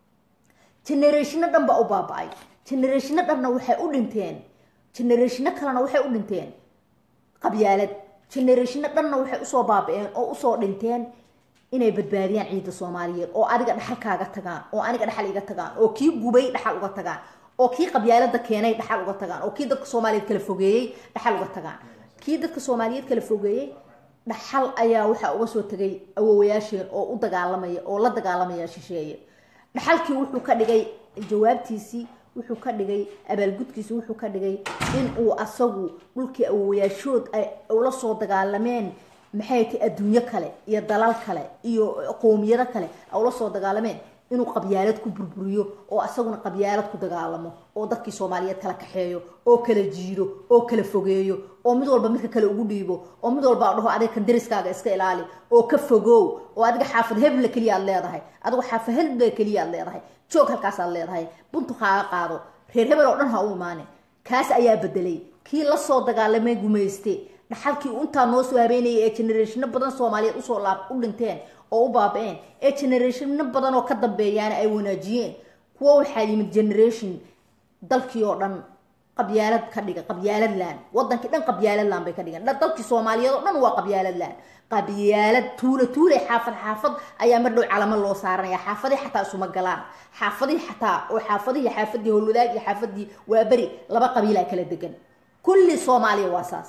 generationa dhan baa u baaba-ay generationa dhanna waxay u dhinteen generationa kalena waxay u dhinteen qabyaalad generationa dhanna waxay usoo baaba-een oo usoo dhinteen inay badbaadiyaan ciidda soomaaliyeed oo adiga dhaxalkaaga tagaan oo aniga dhaxal iga tagaan oo kii gubay dhaxal uga tagaan oo kii qabyaalada keenay dhaxal uga tagaan oo kii dadka soomaaliyeed kala fogeeyey dhaxal uga tagaan kii dadka soomaaliyeed kala fogeeyey dhaxal ayaa waxaa uga soo tegay awowayaasheen oo u dagaalamaya oo la dagaalamaya shisheeye dhaxalkii wuxuu ka dhigay jawaabtiisii wuxuu ka dhigay abaalgudkiisi wuxuu ka dhigay in uu asagu dhulkii awowayaashood ay ula soo dagaalameen maxay tahay adduunyo kale iyo dalal kale iyo qoomiyado kale ay ula soo dagaalameen inuu qabyaalad ku burburiyo oo asaguna qabyaalad ku dagaalamo oo dadkii soomaaliyeed kala kaxeeyo oo kala jiiro oo kala fogeeyo oo mid walba midka kale ugu dhiibo oo mid walba dhaho adiga kan dariskaaga iska ilaali oo ka fogow oo adiga xaafad hebla keliya aad leedahay adigu xaafad hebla keliya aad leedahay joog halkaasaad leedahay buntu kaaga qaado reer hebel oo dhan ha u imaane kaas ayaa bedelay kii lasoo dagaalamay gumayste dhaxalkii intaa noo soo habeenayay ee generationa badan soomaaliyeed usoo laab u dhinteen oo u baaba-een ee generationa badan oo ka dambeeyaana ay wanaajiyeen kuwo waxaa yimid generation dalkii oo dhan qabyaalad ka dhiga qabyaalad laan wadankii dhan qabyaalad laan bay ka dhigeen dalkii soomaaliyeed oo dhan waa qabyaalad laan qabyaalad tuula tuule xaafad xaafad ayaa mar dhow calamo loo saaranaya xaafadii xataa isuma galaan xaafadii xataa oo xaafadii xaafadii howlwadaag iyo xaafadii waa beri laba qabiilaa kala degan kulli soomaaliya waa saas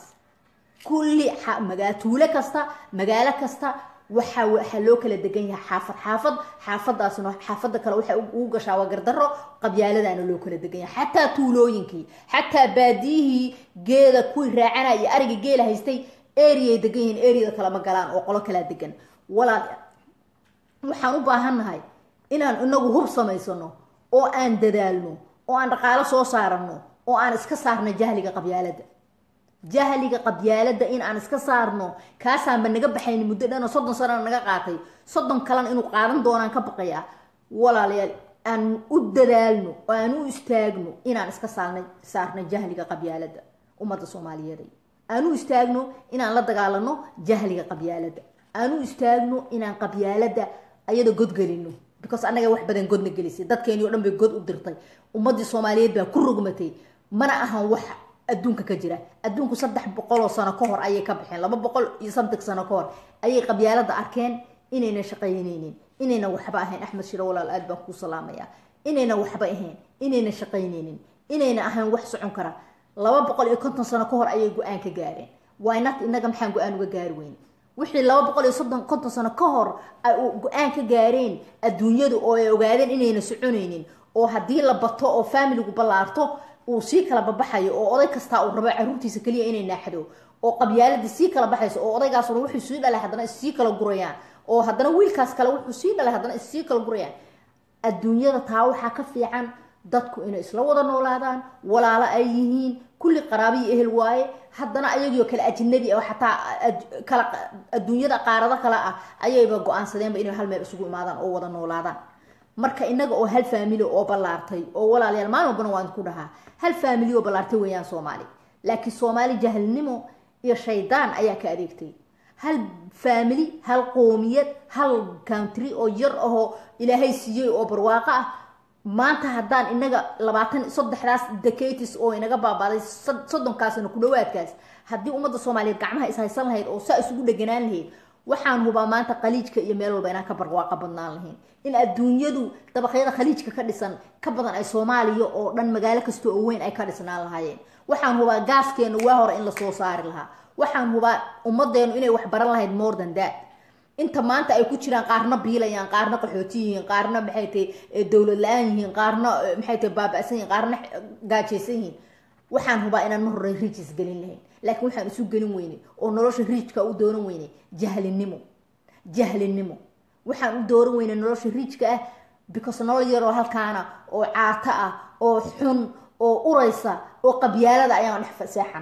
kulli magaa tuulo kasta magaalo kasta waxa waxaa loo kala degan yahay xaafad xaafad xaafadaasna xaafada kale waxay ugu gashaa waa gardaro qabyaaladaana loo kala degan yahay xataa tuulooyinkii xataa baadiyihii geeda kuwii raacanaya iyo ariga geela haystay areay degan yihiin areada kale ma galaan oo qolo kalaa degan walaal waxaan u baahannahay inaan inagu hub samaysano oo aan dadaalno oo aan dhaqaalo soo saarano oo aan iska saarno jahliga qabyaalada jahliga qabyaalada in aan iska saarno kaasaanba naga baxayn muddo dhan oo soddon sanana naga qaatay soddon kalena inuu qaadan doonaan ka baqaya walaalayaal aan u dadaalno oo aan u istaagno inaan iska saarna saarno jahliga qabyaalada ummadda soomaaliyeed aan u istaagno inaan la dagaalano jahliga qabyaalada aan u istaagno inaan qabyaalada ayada godgelino because annaga wax badan godna gelisay dadkeeni o dhan bay god u dirtay ummadii soomaaliyeed baa ku rogmatay mana ahan wax adduunka ka jira adduunku saddex boqoloo sano ka hor ayay ka baxeen laba boqol iyo samtig sano ka hor ayay qabyaalada arkeen inayna shaqaynaynin inayna waxba ahayn axmed shiro walaal aad baan kuu salaamaya inayna waxba ahayn inayna shaqaynaynin inayna ahayn wax socon kara laba boqol iyo konton sano ka hor ayay go-aan ka gaareen wynat inaga maxaan go-aan uga gaari weyn wixii laba boqol iyo soddon konton sano ka hor ay go-aan ka gaareen adduunyadu oo ay ogaadeen inayna soconaynin oo haddii la bato oo faamiligu ballaarto uu sii kala babaxayo oo oday kastaa uu rabo caruurtiisa keliya inay naaxdo oo qabyaaladii sii kala baxayso oo odaygaasuna wuxuu sii dhalay haddana issii kala gurayaan oo haddana wiilkaas kale wuxuu sii dhalay haddana issii kala gurayaan adduunyada taa waxaa ka fiican dadku inay isla wada noolaadaan walaalo ay yihiin kulli qaraabiyo ehel waaye haddana ayagiio kale ajnabi oo xataa kala adduunyada qaarado kale ah ayayba go-aansadeenba inay hal meel isugu imaadaan oo wada noolaadaan marka inaga oo hal faamili oo ballaartay oo walaalayaal maalin walbana waan ku dhahaa hal faamili oo ballaartay weeyaan soomaali laakiin soomaali jahalnimo iyo shaydaan ayaa ka adeegtay hal faamili hal qoomiyad hal country oo yar ahoo ilaahay siiyey oo barwaaqo ah maanta haddaan inaga labaatan saddexdaas decatis oo inaga baabaaday soddonkaasna ku dhawaadkaas haddii ummadda soomaaliyeed gacmaha is haysan lahayd oo saa isugu dheganaan lahayd waxaan hubaa maanta khaliijka iyo meel walba inaan ka barwaaqo badnaan lahayn in adduunyadu dabaqyada khaliijka ka dhisan ka badan ay soomaaliya oo dhan magaalo kasta oo weyn ay ka dhisnaan lahaayeen waxaan hubaa gaaskeena waa hore in lasoo saari lahaa waxaan hubaa ummadeenu inay wax baran lahayd more than that inta maanta ay ku jiraan qaarna biilayaan qaarna qaxooti yihiin qaarna maxay tahay dowlad la-aan yihiin qaarna maxay tahay baaba-san yihiin qaarna gaajaysan yihiin waxaan hubaa inaan mar hore riijis gelin lahayn laakiin waxaan isu gelin weynay oo nolosha riijka u dooran weynay jahlinimo jahlinimo waxaan u dooran weynay nolosha riijka ah because nolol yaroo halkaana oo caato ah oo xun oo uraysa oo qabyaalada ayaan dhex seexana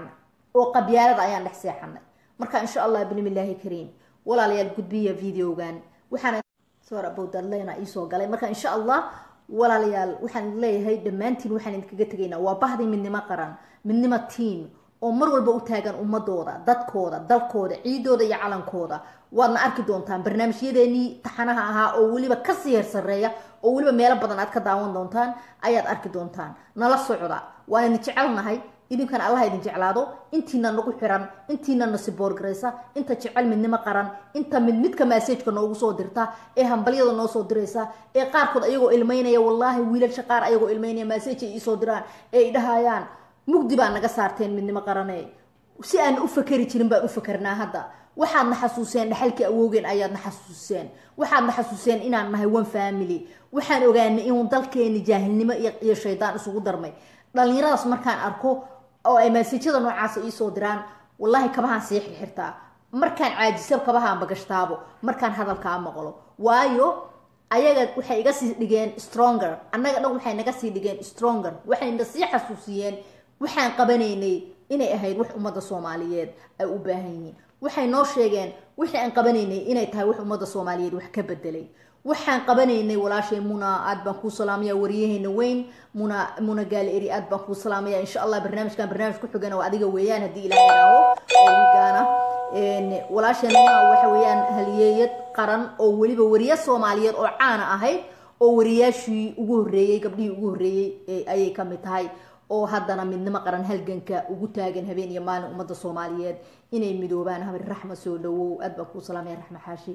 oo qabyaalada ayaan dhex seexanay marka insha allah binimillaahi kariim walaalayaal gudbiya videogan waxaana sor abowdadleyna iisoo galay marka insha allah walaalayaal waxaan leeyahay dhammaantiin waxaan idinkaga tegaynaa waa bahdi midnimo qaran midnimo tiam oo mar walba u taagan ummadooda dadkooda dalkooda ciidooda iyo calankooda waadna arki doontaan barnaamijyadeenii taxanaha ahaa oo weliba kasii hersareeya oo weliba meelo badan aad ka daawan doontaan ayaad arki doontaan nala socda waan idin jecelnahay idinkana allaha idin jeclaado intiina nagu xiran intiina nasiboorgaraysa inta jecel midnimo qaran inta mid midka massageka noogu soo dirta ee hambalyada noo soo diraysa ee qaarkood ayagoo ilmaynaya wallaahi wiilasha qaar ayagoo ilmaynaya massage ay iisoo diraan ee ay dhahayaan mugdi baa naga saarteen midnimo qarane si aan u fakeri jirin baan u fakarnaa hadda waxaadna xasuuseen dhaxalkii awoogeen ayaadna xasuuseen waxaadna xasuuseen inaan nahay one family waxaan ogaanay inuu dalkeeni jaahilnimo iyo shaydaan isugu darmay dhalinyaradaas markaan arko oo ay maasijada noocaasa iisoo diraan wallaahi kabahaan sii xirxirtaa markaan caajisab kabahaanba gashtaabo markaan hadalkaa maqlo waayo ayaga waxay iga sii dhigeen stronger annaga dhan waxay naga sii dhigeen stronger waxayna sii xasuusiyeen waxaan qabanaynay inay ahayd wax ummadda soomaaliyeed ay u baahan yihiin waxay noo sheegeen wixii aan qabanaynay inay tahay wax ummadda soomaaliyeed wax ka bedelay waxaan qabanaynay walaashay muna aad baan kuu salaamaya wariyaheyna weyn muna muna gaali eri aad baan kuu salaamaya insha allah barnaamijkan barnaamij ku xigana waa adiga weeyaan haddii ilaah idhaaho oo wigaana walaasheen muna waxa weeyaan haliyeeyad qaran oo weliba wariye soomaaliyeed oo caana ahayd oo wariyaashii ugu horreeyey gabdhihii ugu horreeyey ayay ka mid tahay oo haddana midnimo qaran halganka ugu taagan habeen iyo maalin ummadda soomaaliyeed inay midoobaan habar raxma soo dhawow aad baan kuu salaamaya raxma xaashi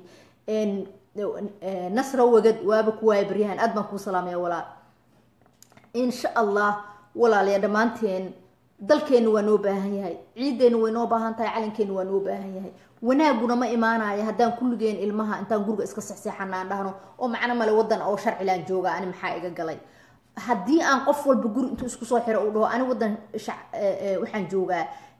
nasra wagad waaba kuwaaya baryahan aad baan kuu salaamaya walaal insha allah walaalayaa dhammaanteen dalkeenna waa noo baahan yahay ciideenna way noo baahan tahay calankeenna waa noo baahan yahay wanaaguna ma imaanaya haddaan kulligeen ilmaha intaan guriga iska sexseexana aan dhahno oo macno male wadan oo sharcilaan jooga ani maxaa iga galay haddii aan qof walba guri intuu isku soo xiro uu dhaho ani wadan waxaan joogaa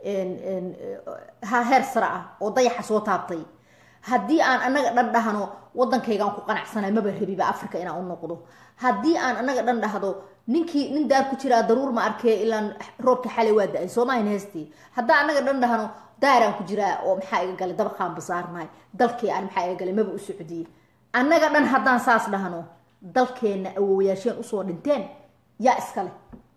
heer sare ah oo dayaxa soo taabtay haddii aan anaga dhan dhahno wadankaygaan ku qanacsanay maba rabiba africa inaan u noqdo haddii aan anaga dhan dhahdo ninkii nin daar ku jiraa daruur ma arkee ilaan roobka xalay waa da-ay soomahin heestii haddaan anaga dhan dhahno daaraan ku jiraa oo maxaa iga galay dabaqaan basaarnahay dalkii aan maxaa iga galay maba u socdiyey annaga dhan haddaan saas dhahno dalkeenna awowayaasheen usoo dhinteen yaa iskale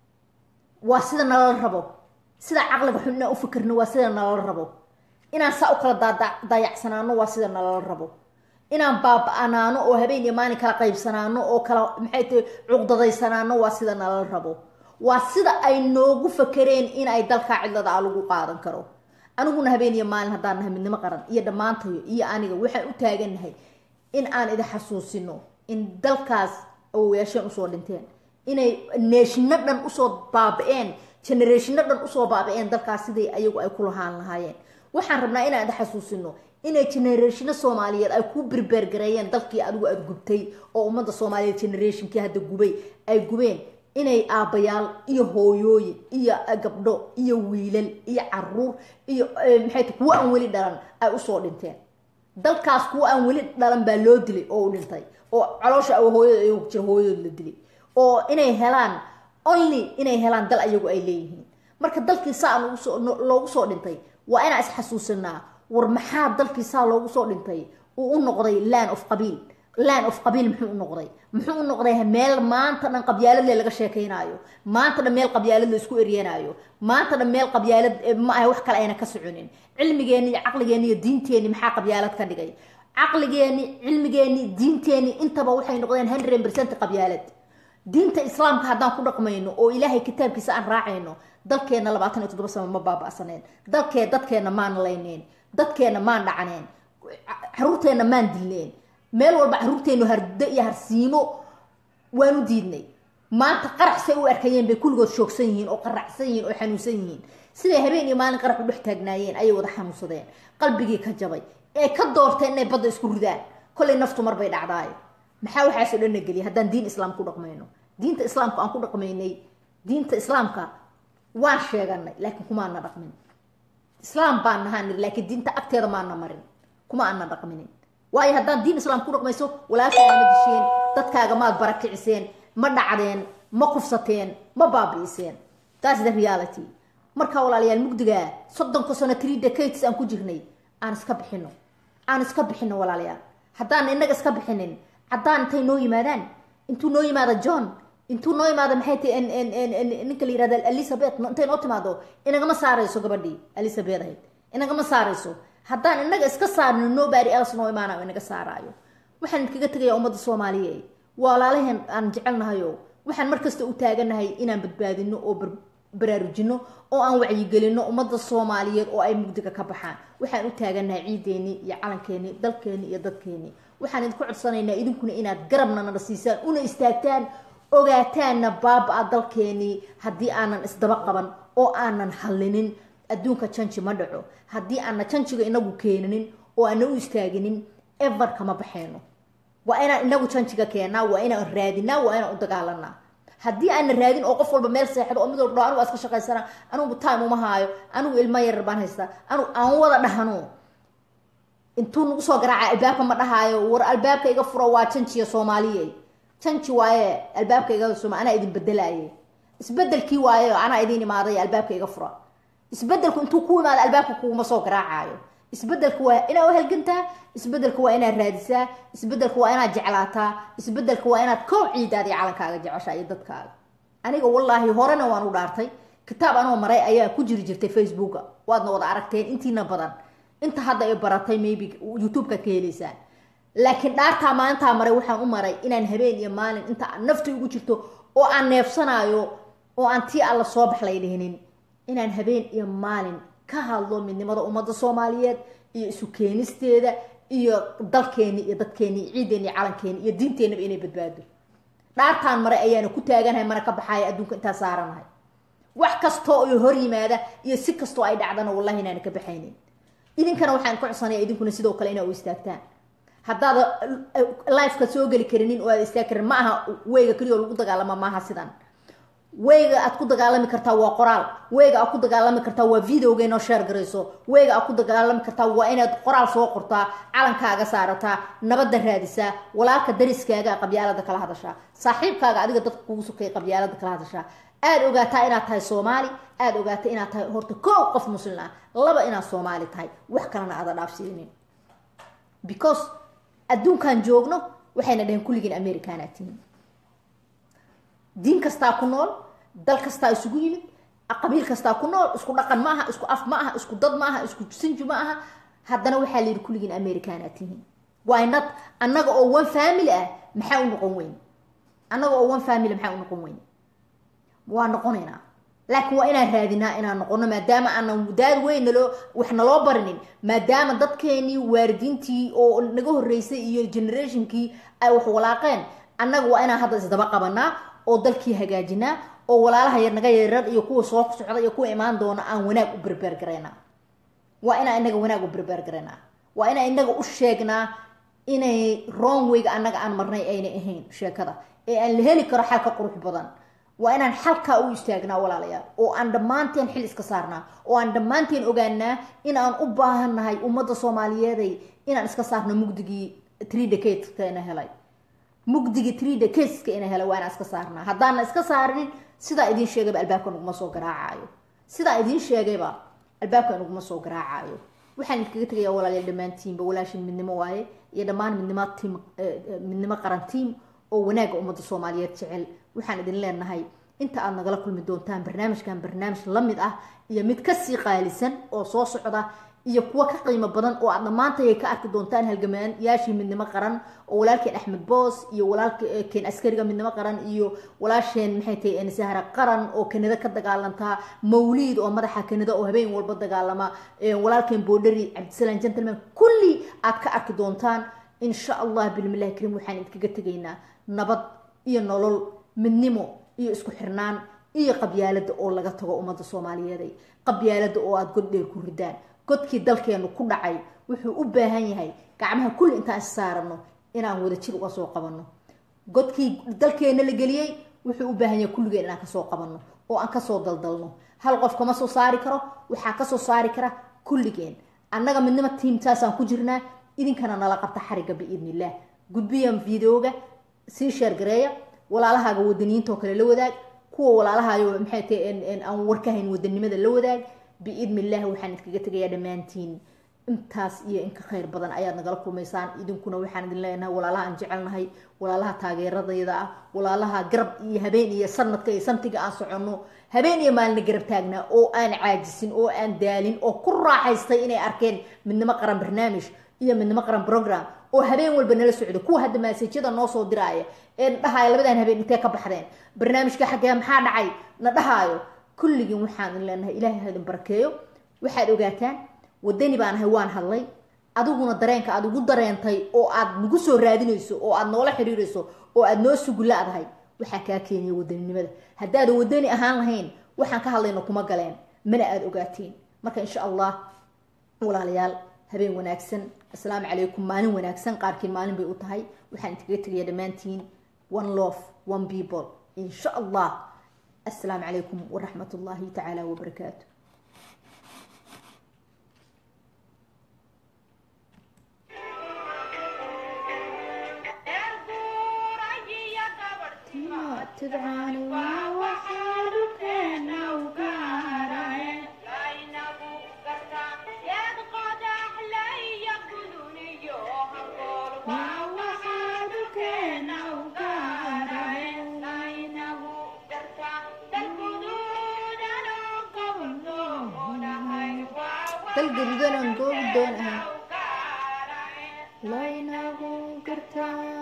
waa sida nalala rabo sida caqliga xun inaan u fikirno waa sida nalala rabo inaan saa u kala daayacsanaano waa sida nalala rabo inaan baaba-anaano oo habeen iyo maalin kala qaybsanaano oo kala maxay tahay cuqdadaysanaano waa sida nalala rabo waa sida ay noogu fakereen in ay dalkaa cidlada a lagu qaadan karo aniguna habeen iyo maalin haddaan nahay midnimo qaran iyo dhammaantayo iyo aniga waxaan u taagannahay in aan idin xasuusino in dalkaas awowayaasheen usoo dhinteen inay neeshino dhan usoo baaba-een generatiino dhan usoo baaba-een dalkaas siday ayagu ay ku lahaan lahaayeen waxaan rabnaa inaan idin xasuusino inay generatiino soomaaliyeed ay ku berbergareeyeen dalkii adigu aada gubtay oo ummadda soomaaliyeed generationkii hadda gubay ay gubeen inay aabbayaal iyo hooyooyin iyo gabdho iyo wiilal iyo caruur iyo maxay ta kuwo aan weli dhalan ay usoo dhinteen dalkaas kuwo aan weli dhalan baa loo dilay oo u dhintay oo caloosha hooyada ayagu jira hooyadood la dilay oo inay helaan only inay helaan dal ayagu ay leeyihiin marka dalkii saa loogu soo dhintay waa inaan isxasuusinaa war maxaa dalkii saa loogu soo dhintay uu u noqday land of qabiil land of qabiil muxuu u noqday muxuu u noqday meel maanta dhan qabyaaladle laga sheekaynaayo maanta dhan meel qabyaalad la isku eryanaayo maanta dhan meel qabyaalad ma aha wax kale ayna ka soconin cilmigeenni iyo caqligeenni iyo diinteenni maxaa qabyaalad ka dhigay caqligeenni cilmigeenni diinteenni intaba waxay noqdeen hundred percent qabyaalad diinta islaamka haddaan ku dhaqmayno oo ilaahay kitaabkiisa aan raacayno dalkeenna labaatan iyo toddoba sano ma baaba-saneen dalkee dadkeenna maan layneen dadkeenna maan dhacaneen caruurteenna maan dilneen meel walba caruurteennu hardo iyo harsiimo waanu diidnay maanta qaraxsay u arkayeen bay kulligood shoogsan yihiin oo qaracsan yihiin oo xanuunsan yihiin siday habeen iyo maalin qarax u dhex taagnaayeen ayay wada xanuunsadeen qalbigii ka jabay ee ka doorteen inay badda isku ridaan kollay naftu mar bay dhacdaayo maxaa waxaasoo dhan na geliya haddaan diin islaam ku dhaqmayno diinta islaamka aan ku dhaqmaynay diinta islaamka waan sheeganay laakiin kumaana dhaqmin islaam baan nahaa niri laakiin diinta agteeda maana marin kuma aana dhaqminin waayo haddaan diin islaam ku dhaqmayso walaalkaaga ma disheen dadkaaga maad barakiciseen ma dhacdeen ma kufsateen ma baabi'iseen taas the reality markaa walaalayaal mugdigaa soddonka sano three decades aan ku jirnay aan iska bixino aan iska bixino walaalayaal haddaan inaga iska bixinin caddaan intay noo yimaadaan intuu noo yimaado john intuu noo yimaado maxay tahay ninka la yirahda elizabeth intay noo timaado inagama saarayso gabadhii elizabeth ahayd inagama saarayso haddaan inaga iska saarno nobody else noo imaanayo inaga saaraayo waxaan idinkaga tegaya ummadda soomaaliya walaalaheen aan jecelnahayo waxaan markasta u taaganahay inaan badbaadino oo baraarujino oo aan wacyigelino ummadda soomaaliyeed oo ay mugdiga ka baxaan waxaan u taaganahay ciideeni iyo calankeeni dalkeeni iyo dadkeeni waxaan idinku codsanaynaa idinkuna inaad garabna nala siisaan una istaagtaan ogaataanna baaba-a dalkeenii haddii aanan isdaba qaban oo aanan hallinin adduunka janji ma dhaco haddii aanna janjiga inagu keeninin oo aana u istaaginin ever kama baxeyno waa inaan inagu janjiga keennaa waa inaan raadinaa waa inaan u dagaalanaa haddii aana raadin oo qof walba meel seexdo oo mid walba anigu iska shaqaysana anigu time uma haayo anigu ilmo yarar baan haystaa anigu aan wada dhahno intuu nagu soo garaaca albaabka ma dhahaayo war albaabka iga furo waa janjiya soomaaliye janji waaye albaabka iga soma anaa idin bedelaye isbedelkii waaye anaa idin imaaday albaabka iga fura isbedelku intuu ku imaado albaabka kuguma soo garaacayo isbedelku waa inaa u halgantaa isbedelku waa inaad raadisaa isbedelku waa inaad jeclaataa isbedelku waa inaad koow ciidaada iyo calankaaga jeceshaa iyo dadkaaga aniga wallaahi horena waan u dhaartay kitaab anoo maray ayaa ku jiri jirtay facebooka waadna wada aragteen intiina badan inta hadda ay baratay maybe youtube-kaad ka heleysaan laakiin dhaartaa maalintaa maray waxaan u maray inaan habeen iyo maalin inta nafta ugu jirto oo aan neefsanaayo oo aan tii alla soo bax lay dhihinin inaan habeen iyo maalin ka hadlo midnimada ummadda soomaaliyeed iyo isu keenisteeda iyo dalkeeni iyo dadkeeni iyo ciideeni iyo calankeeni iyo diinteenaba inay badbaado dhaartaan maray ayaana ku taaganahay mana ka baxaaya adduunka intaa saaranahay wax kastoo ay hor yimaada iyo si kastoo ay dhacdana wallahi inaana ka baxaynin idinkana waxaan ka codsanaya idinkuna sidoo kale inaa u istaagtaan haddaad lifeka soo geli karinin oo aad istaag karin ma aha weyga keliya oo lagu dagaalama maaha sidan weyga aad ku dagaalami kartaa waa qoraal weyga aad ku dagaalami kartaa waa videoga inoo sheer garayso weyga aad ku dagaalami kartaa waa inaad qoraal soo qortaa calankaaga saarataa nabadda raadisaa walaalka dariskaaga qabyaalada kala hadashaa saaxiibkaaga adiga dadka kugu sukay qabyaalada kala hadashaa aada ogaataa inaad tahay soomaali aada ogaata inaad tahay horta koow qof muslim ah laba inaad soomaali tahay wax kalena aada dhaafsiinin because adduunkan joogno waxayna dhaheen kulligiin americanaad tihiin diin kastaa ku nool dal kastaa isugu yimid qabiil kastaa ku nool isku dhaqan ma aha isku af ma aha isku dad ma aha isku sinju ma aha haddana waxaa layidhi kulligiin americanaad tihiin why not annaga oo one family ah maxaa u noqon weyn annaga oo one family maxaa u noqon weyn waa noqonaynaa laakiin waa inaan raadinaa inaan noqono maadaama aanan daad weyn naloo wax naloo barinin maadaama dadkeenii waaridiintii oo naga horreysay iyo generationkii ay wax walaaqeen annaga waa inaan hadda isdaba qabanaa oo dalkii hagaajinaa oo walaalaha yar naga yarar iyo kuwa soo socda iyo kuwa imaan doona aan wanaag u berbeer garaynaa waa inaan inaga wanaag u berbeer garaynaa waa inaan inaga u sheegnaa inay wrong wayga annaga aan marnay aynay ahayn sheekada ee aan la heli karo xalka qurux badan waa inaan xalkaa u istaagnaa walaalayaal oo aan dhammaanteen xil iska saarnaa oo aan dhammaanteen ogaanaa in aan u baahannahay ummadda soomaaliyeeday inaan iska saarno mugdigii tree decadeska ina helay mugdigii tree decadeska ina helay waa inaan iska saarnaa haddaana iska saarinin sidaa idiin sheegayba albaabka naguma soo garaacayo sidaa idiin sheegayba albaabka naguma soo garaacayo waxaan idinkaga tegayaa walaalayaal dhammaantiinba walaashin midnimo waaye iyo dhammaan midnimo tiim midnimo qaran tiim oo wanaagga ummadda soomaaliyeed jecel waxaan idin leenahay inta aad nagala kulmi doontaan barnaamijkan barnaamij la mid ah iyo mid kasii qaalisan oo soo socda iyo kuwa ka qiimo badan oo aad dhammaantay ka arki doontaan halgamayaashii midnimo qaran oo walaalkeen axmed boos iyo walaalkeen askariga midnimo qaran iyo walaasheen maxay tahay sahra qaran oo kanada ka dagaalantaa mawliid oo madaxa kanada oo habeen walba dagaalama walaalkeen boodhari cabdisalaam gentleman kulli aad ka arki doontaan insha allah bilmillahi kariim waxaan idinkaga tegaynaa nabad iyo nolol midnimo iyo isku xirnaan iyo qabyaalada oo laga tago ummadda soomaaliyeeday qabyaalada oo aada god dheer ku ridaan godkii dalkeenu ku dhacay wuxuu u baahan yahay gacmaha kulli intaan is saarano inaan wada jir uga soo qabanno godkii dalkeena la geliyey wuxuu u baahan yahay kulligeen inaan kasoo qabanno oo aan kasoo daldalno hal qof kama soo saari karo waxaa kasoo saari kara kulligeen annaga midnimo tiimtaasaan ku jirnaa idinkana nala qabta xariga biidnillaah gudbiyan videoga sii sheergareeya walaalahaaga wadaniyiinta oo kale la wadaag kuwa walaalahayo maxay tahay aan warka hayn wadanimada la wadaag biidni illaahi waxaan idinkaga tegayaa dhammaantiin intaas iyo inka khayr badan ayaad nagala kulmaysaan idinkuna waxaan idin leenahay walaalaha aan jecelnahay walaalaha taageeradayda ah walaalaha garab iyo habeen iyo sanadka iyo santiga aan soconno habeen iyo maalina garab taagnaa oo aan caajisin oo aan daalin oo ku raaxaystay inay arkeen midnimo qaran barnaamij iyo midnimo qaran program oo habeen walba nala socdo kuwa hadda maasajyada noo soo diraaya ee na dhahaayo labadan habeen intee ka baxdeen barnaamijka xaggee maxaa dhacay na dhahaayo kulligiin waxaan idin leenahay ilaahay ha idin barakeeyo waxaad ogaataan wadani baan ahay waan hadlay adiguna dareenka aad ugu dareentay oo aad nagu soo raadinayso oo aad noola xiriirayso oo aad noo sugulaadahay waxaa kaa keenaya wadaninimada haddaadan wadani ahaan lahayn waxaan ka hadlayno kuma galeen mana aada ogaatiin marka insha allah walaalayaal habeen wanaagsan assalaamu calaykum maalin wanaagsan qaarkiin maalin bay u tahay waxaan idinkaga tegayaa dhammaantiin one love one people insha allah assalaamu calaykum waraxmat ullaahi tacaala wabarakaatu تدعاني وحالك لو كان وحالك لو dalgadudan aan goobi doon ahay laynagu gartaa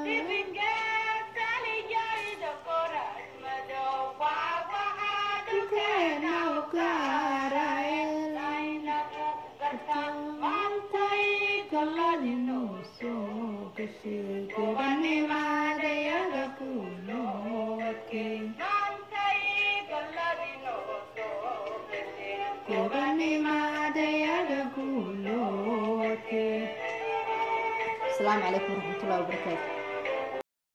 السلام عليكم ورحمة الله وبركاته